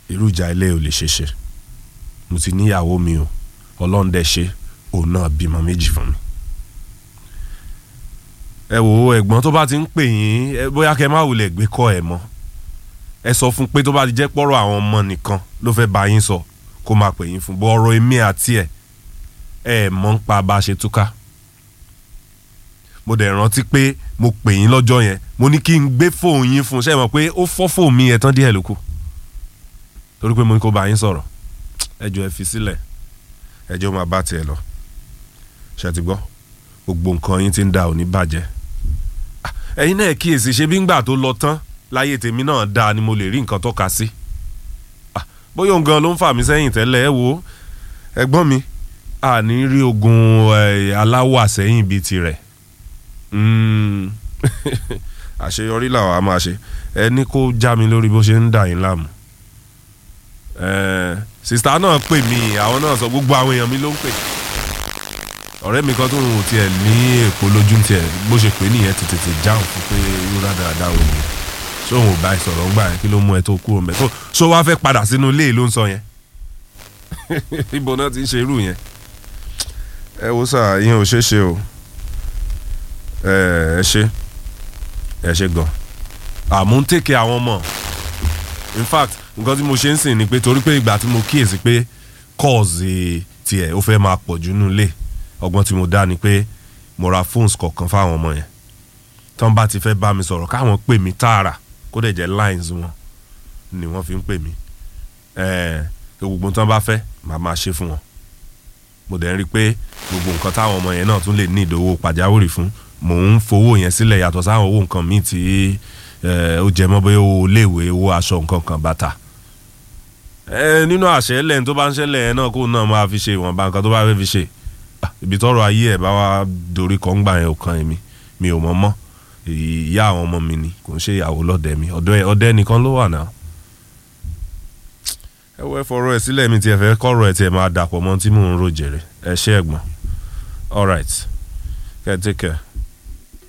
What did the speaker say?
irú ìjà ilé ò lè ṣe ṣe mo ti níyàwó mi o ọlọ́run dẹ̀ ṣe òun náà bímọ méjì fún mi. ẹ wò ó ẹ̀gbọ́n tó bá ti ń pè yín ẹ bóyá kẹ́ má wulẹ̀ gbé kọ́ ẹ̀ mọ́ ẹ sọ fún pé tó bá ti jẹ́ pọ́rọ̀ àwọn ọmọ nìkan ló fẹ́ bá yín sọ kó máa pè yín fún bọ́ ọ̀rọ̀ èmi àti ẹ̀ ẹ mọ̀ ń pa bá a ṣe túká mo dẹ̀ rántí pé mo pè yín lọ́jọ́ yẹn mo ní kí n gbé fóònù yín fún un ṣe é mọ̀ pé ó fọ́ fóònù mi yẹn tán díẹ̀ ló kù torí pé mo ní kó bá yín sọ̀rọ̀ ẹ jọ̀ọ́ ẹ fi sílẹ̀ ẹ jẹ́ ó máa bá tiẹ̀ lọ ṣe ti gbọ́ gbogbo nǹkan yín ti ń da òní bàjẹ́ Ah, ẹ̀yin náà kíyèsí ṣe bí ńgbà tó lọ tán láyé tèmi náà dáa ni mo lè rí nǹkan tọ́ka sí Ah, bóyá òun gan ló ń fà mí sẹ́yìn tẹ́lẹ̀ ẹ wo ẹ̀gbọ́n mi a ní rí ogun eh, aláwọ̀ àsẹ́yìn bíi tirẹ̀ Mm. àṣeyọrí làwọn a máa ṣe ẹ ní kó já mi lórí bó ṣe ń dà yín láàmú Eh, sista náà pè mí àwọn náà sọ gbogbo àwọn èèyàn mi ló ń pè ọ̀rẹ́ mi kan tó ń wò tiẹ̀ ní èkó lójú tiẹ̀ bó ṣe pè nìyẹn ti tètè jáùn fún pé irú dáadáa wò ni ṣóun ò bá ìsọ̀rọ̀ ń gbà yẹn kí ló mú ẹ tó kúrò mẹ́ tó ṣó wá fẹ́ padà sínú ilé ló ń sọ yẹn ibo náà ti ń ṣe irú yẹn ẹ wo sà yín ò ṣeé ṣe o ẹ ẹ ṣe ẹ ṣe gan àmú ń tèké àwọn ọmọ in fact nǹkan tí mo ṣe ń sìn ni pé torí pé ìgbà tí mo kíyèsí pé kọ́ọ̀sì tiẹ̀ ó fẹ́ máa pọ̀ jù nílé ọgbọ́n tí mo dá ni pé mo ra phones kọ̀ọ̀kan fáwọn ọmọ yẹn tí wọ́n bá ti fẹ́ bá mi sọ̀rọ̀ káwọn pè mí tààrà kó dẹ̀ jẹ́ lines wọn ni wọ́n fi ń pè mí ẹ̀ẹ́ gbogbo tí wọ́n bá fẹ́ màá máa ṣe fún wọn mo dẹ̀ ń rí i pé gbogbo nǹkan táwọn ọmọ yẹn náà tún lè ní ìdówó pàjáwìrì fún mò ń fowó yẹn sílẹ̀ yàtọ̀ sáwọn owó nǹkan míì tí ẹ, ó jẹ mọ́ bóyá owó iléèwé owó aṣọ nǹkan kan bàtà ẹ nínú àṣẹ lẹ́yìn tó bá ń ṣẹlẹ̀ yẹn náà kó náà máa fi ṣe ìwọ̀nba nǹkan tó bá fẹ́ fi ṣe Ah, ibi tọrọ ayé ẹ̀ bá wá dorí kan gbà yẹn ò kan èmi mi ò mọ̀ mọ́ ìyá àwọn ọmọ mi ni kò ń ṣe ìyàwó lọ́dẹ mi ọ̀dọ̀ ẹ̀ ọ̀dẹ nìkan ló wà náà ẹ wọ ẹ fọ̀rọ̀ ẹ sílẹ̀ mi tiẹ̀ fẹ́ kọ́rọ̀ ẹ tiẹ̀ máa dàpọ̀ mọ́ tí mò ń ro jèrè ẹ ṣé ẹ̀gbọ́n all right kẹ́ ẹ take care.